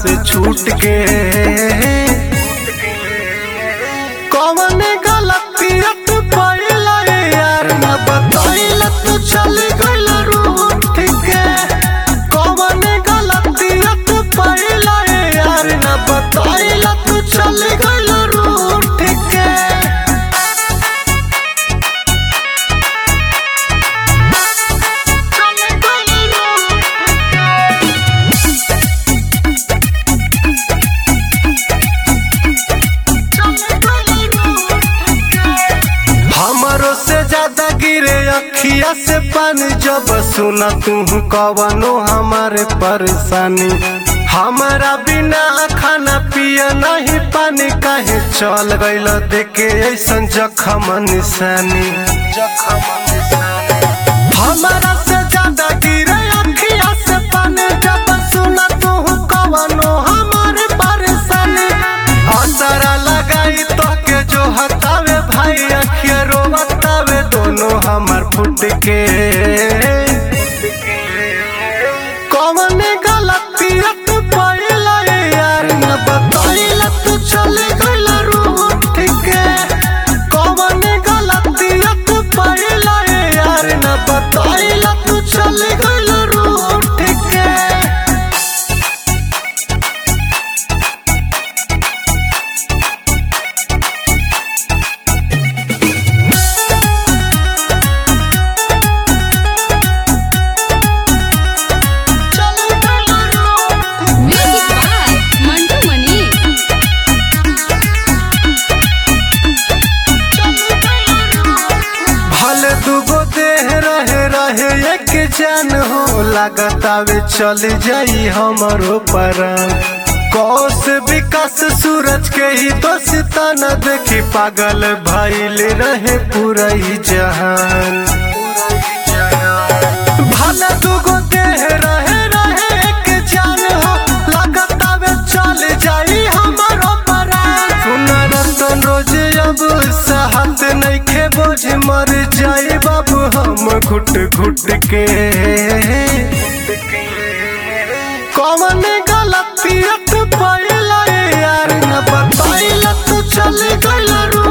से छूट के कौन गलतिया तू पहला यार न बताइला तू चल गइल रूठ के कौन गलतिया तू पहला यार न बताइला तू चल गइल रूठ के हमारो से ज्यादा गिरे अखिया से पानी जब सुना तू कवनो हमारे परेशानी हमारा बिना खाना पिया नहीं पानी काहे चल गइल देखे ऐसन जखम निशानी हमारा से ज्यादा गिरे अखिया से पानी जब सुना तू कवनो हमारे परेशानी असरा लगाई तो के जो हतावे भाई अखिया रोवतावे दोनों हमार फुट के कौन गलतिया तू पहला यार न बताइला तू चल गइल रूठ के कौन गलतिया तू पहला यार न बताइला तू चल गइल रूठ के Music by Mantu Mani. भले दुगो देह रहे रहे एक जान हो लागतावे चल जाई हमरो परान कौस विकास सूरज के ही दोस्ता न देखी पागल भइल रहे पूरा ही जहान भले दुगो देह रहे रहे एक जान हो लागतावे चल जाई हमरो परान सुन रतन रोज अब सहत नइखे बोझ मर जाए बाबू हम घुट घुट के कौन गलतिया तू पहला यार न बताइला तू चल गइल रू